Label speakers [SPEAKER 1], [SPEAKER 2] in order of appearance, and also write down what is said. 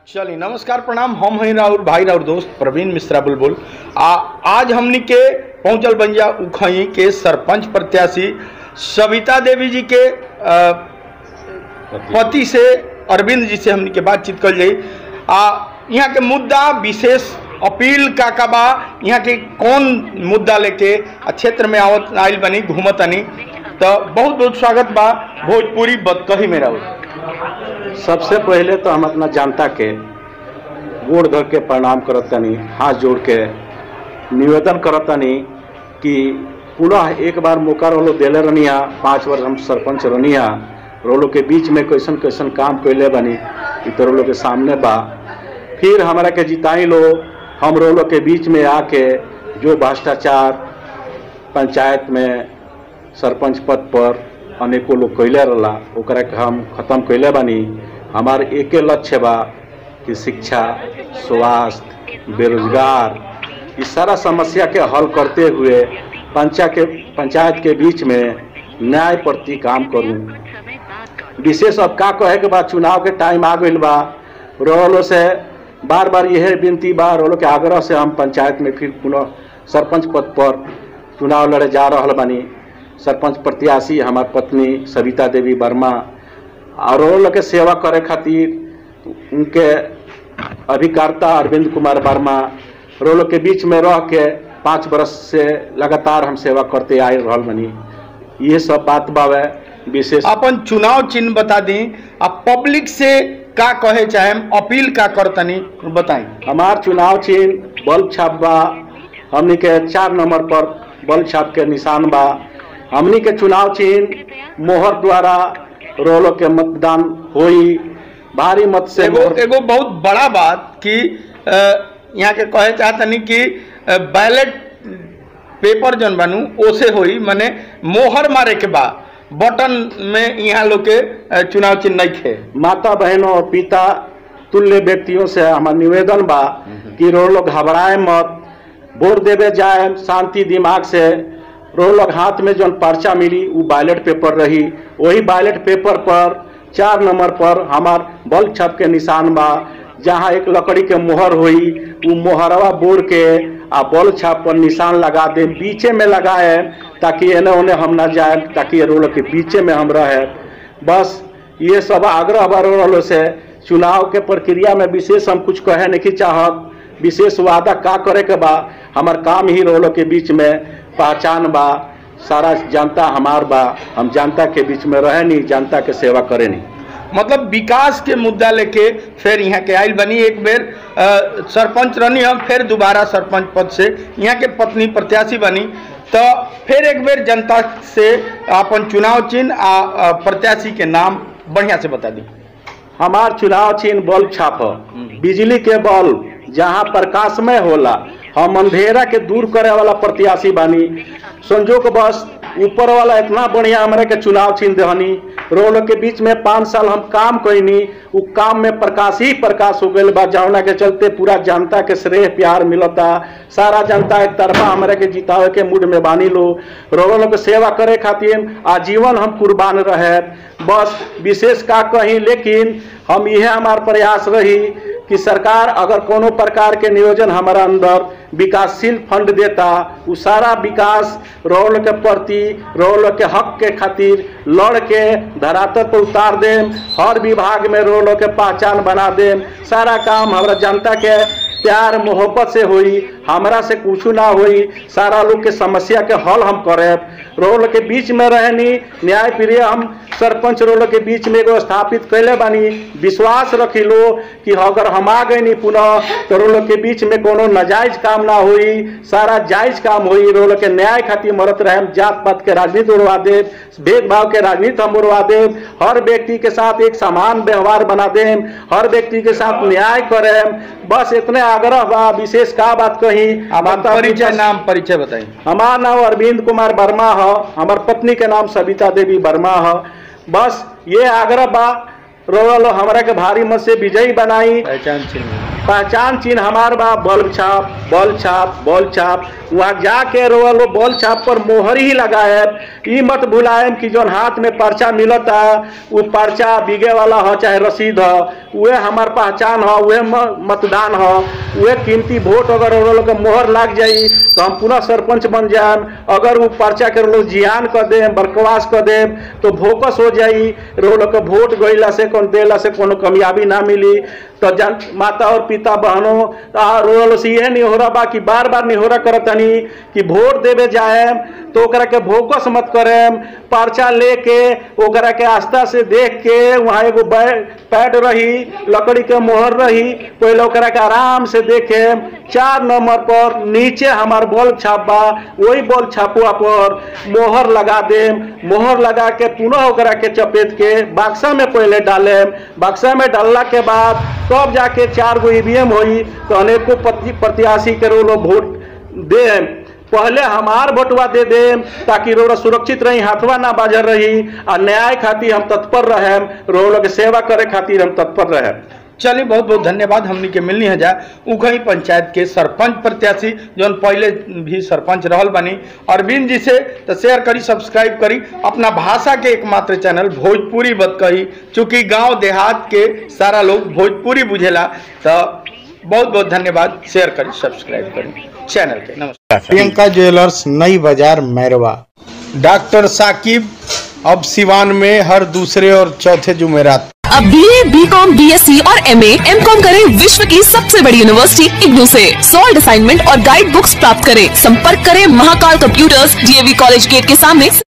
[SPEAKER 1] चलिए नमस्कार प्रणाम हम हैं राउर भाई राउर दोस्त प्रवीण मिश्रा बुलबुल आ आज हमनी के पहुंचल बंजा उखई के सरपंच प्रत्याशी सविता देवी जी के अ, पति से अरविंद जी से हमनी के बातचीत कल जाई आ यहाँ के मुद्दा विशेष अपील का का बा यहाँ के कौन मुद्दा लेके आ क्षेत्र में आवत आइल बनी घूमत तनी तो बहुत बहुत स्वागत बा भोजपुरी बदकही में राउर
[SPEAKER 2] सबसे पहले तो हम अपना जनता के गोड़ धर के प्रणाम करत तनी हाथ जोड़ के निवेदन करत तनी कि पुनः एक बार मौका रोलो देले रनिया पाँच वर्ष हम सरपंच रनिया रोलो के बीच में कैसन कैसन काम कैले बनी इ तो रोलो के सामने बा फिर हमारा के जिताई लो हम रोलो के बीच में आके जो भ्रष्टाचार पंचायत में सरपंच पद पर अनेको लोग कैले रहला ओकरा के हम खत्म कैले बानी हमार एके लक्ष्य बा कि शिक्षा स्वास्थ्य बेरोजगार इस सारा समस्या के हल करते हुए पंचायत के पंचायत के बीच में न्याय प्रति काम करूं विशेष अब का कहे के बाद चुनाव के टाइम आ गइल बा रोलो से बार बार यह विनती बा रोलो के आग्रह से हम पंचायत में फिर पुनः सरपंच पद पर चुनाव लड़े जा रहल बानी सरपंच प्रत्याशी हमार पत्नी सविता देवी वर्मा और रोलो के सेवा करे खातिर उनके अभिकर्ता अरविंद कुमार वर्मा रोलो के बीच में रह के पाँच बरस से लगातार हम सेवा करते आए रहल बानी ये सब बात बावे विशेष
[SPEAKER 1] अपन चुनाव चिन्ह बता दी अब पब्लिक से का कहे चाहे अपील का करतनी बताई
[SPEAKER 2] हमार चुनाव चिन्ह बल्ब छाप बा हमनी के चार नंबर पर बल्ब छाप के निशान बा हमनी के चुनाव चिन्ह मोहर द्वारा रोलो के मतदान होई भारी मत से
[SPEAKER 1] एगो
[SPEAKER 2] मोहर-
[SPEAKER 1] एगो बहुत बड़ा बात कि अ, यहाँ के कहे चाहतनी कि बैलेट पेपर जन बनू ओसे होई माने मोहर मारे के बा बटन में यहाँ लोग के अ, चुनाव चिन्ह नहीं खे
[SPEAKER 2] माता बहनों और पिता तुल्य व्यक्तियों से हमार निवेदन बा कि रो लोग घबराए मत वोट देवे जाए शांति दिमाग से रो लोग हाथ में जो पर्चा मिली वो बैलेट पेपर रही वही बैलेट पेपर पर चार नंबर पर हमार बल्ब छप के निशान बा जहाँ एक लकड़ी के मोहर हुई वो मोहरवा बोर के आ बल्ब छाप पर निशान लगा दे बीचे में लगाए ताकि एने ओने हम ना जाए ताकि ये रोल के बीचे में हम रहे बस ये सब आग्रह बढ़ रहा से चुनाव के प्रक्रिया में विशेष हम कुछ कहे नहीं चाहत विशेष वादा का करे के बा हमार काम ही रोलो के बीच में पहचान बा सारा जनता हमार बा हम जनता के बीच में रहे नहीं जनता के सेवा करे नहीं
[SPEAKER 1] मतलब विकास के मुद्दा लेके फिर यहाँ के आइल बनी एक बेर अ, सरपंच रहनी हम फिर दोबारा सरपंच पद से यहाँ के पत्नी प्रत्याशी बनी तो फिर एक बेर जनता से अपन चुनाव चिन्ह आ अ, प्रत्याशी के नाम बढ़िया से बता दी
[SPEAKER 2] हमार चुनाव चिन्ह बल्ब छाप ह। बिजली के बल्ब जहाँ प्रकाशमय होला हम अंधेरा के दूर करे वाला प्रत्याशी बानी संजोग बस ऊपर वाला इतना बढ़िया हमारे के चुनाव चिन्ह दहनी रोल के बीच में पाँच साल हम काम कैनी उ काम में प्रकाश ही प्रकाश हो गइल बा जौना के चलते पूरा जनता के श्रेय प्यार मिलता सारा जनता एक तरफा हमारे के जितावे के मूड में बानी लो रोल के सेवा करे खातिर आजीवन हम कुर्बान रहे बस विशेष का कहीं लेकिन हम यह हमार प्रयास रही कि सरकार अगर कोनो प्रकार के नियोजन हमारा अंदर विकासशील फंड देता उ सारा विकास रोल के प्रति रोल के हक के खातिर लड़ के धरातल पर उतार देम हर विभाग में रोल के पहचान बना देम सारा काम हमारा जनता के प्यार मोहब्बत से हुई हमरा से कुछ ना हुई सारा लोग के समस्या के हल हम करे रोल के बीच में रहनी न्याय प्रिय हम सरपंच रोल के बीच में एगो स्थापित कैले बानी विश्वास रखी लो कि अगर हम आ गए नहीं पुनः तो रोल के बीच में कोनो नाजायज काम ना हुई सारा जायज काम हुई रोल के न्याय खातिर मरत रहे हम जात पात के राजनीति उड़वा दे भेदभाव के राजनीति हम उड़वा दे हर व्यक्ति के साथ एक समान व्यवहार बना दे हर व्यक्ति के साथ न्याय करे बस इतने आग्रह बा विशेष का बात कही
[SPEAKER 1] अपन परिचय नाम परिचय बताई
[SPEAKER 2] हमार नाम अरविंद कुमार वर्मा है हमार पत्नी के नाम सविता देवी वर्मा है बस ये आग्रह बा रोल हमरा के भारी मत से विजयी बनाई
[SPEAKER 1] पहचान चिन्ह
[SPEAKER 2] पहचान चिन्ह हमार बा बल्ब छाप बल छाप बल छाप वहाँ जाके रोल बल छाप पर मोहर ही लगाएब ई मत भुलाएम कि जौन हाथ में पर्चा मिलता वो पर्चा बिगे वाला हो चाहे रसीद हो उहे हमार पहचान हो उहे म- मतदान हो उहे कीमती वोट अगर वो लोग के मोहर लाग जाई तो हम पुनः सरपंच बन जाएम अगर वो पर्चा के लोग जियान कर देम बरकवास कर देम तो भोकस हो जाई रो लोग के वोट गईला से कौन देला से कोनो कामयाबी ना मिली तो जन माता और पिता बहनों आ रोल से यह निहोरा बा कि बार बार निहोरा करतनी कि वोट देवे जाएम तो ओकरा के भोकस मत करेम पर्चा लेके ओकरा के आस्था से देख के वहाँ एगो बै- पैड रही लकड़ी के मोहर रही पहले ओकरा के आराम से देखे चार नंबर पर नीचे हमार बॉल छाप बा वही बॉल छापुआ पर मोहर लगा देम मोहर लगा के पुनः ओकरा के चपेट के बक्सा में पहले डालेम बक्सा में डालला के बाद तब जाके चार गो ईवीएम होई तो अनेकों प्रति- प्रत्याशी के रोलो वोट देम पहले हमार वोटवा दे देम ताकि रोड़ा सुरक्षित रही हाथवा ना बाजर रही आ न्याय खातिर हम तत्पर रहेम रोलो के सेवा करे खातिर हम तत्पर रहेम
[SPEAKER 1] चलिए बहुत बहुत धन्यवाद हमनी के मिलनी है जा उखई पंचायत के सरपंच प्रत्याशी जौन पहले भी सरपंच रहल बनी अरविंद जी से तो शेयर करी सब्सक्राइब करी अपना भाषा के एकमात्र चैनल भोजपुरी बत कही चूँकि गांव देहात के सारा लोग भोजपुरी बुझेला तो बहुत बहुत धन्यवाद शेयर करी सब्सक्राइब करी चैनल के नमस्कार प्रियंका ज्वेलर्स नई बाजार मैरवा डॉक्टर साकिब अब सिवान में हर दूसरे और चौथे जुमेरात
[SPEAKER 3] अब B A B com B S C और एम ए एम कॉम करें विश्व की सबसे बड़ी यूनिवर्सिटी इग्नू से सॉल्ड असाइनमेंट और गाइड बुक्स प्राप्त करें संपर्क करें Mahakal computers DAV college gate के सामने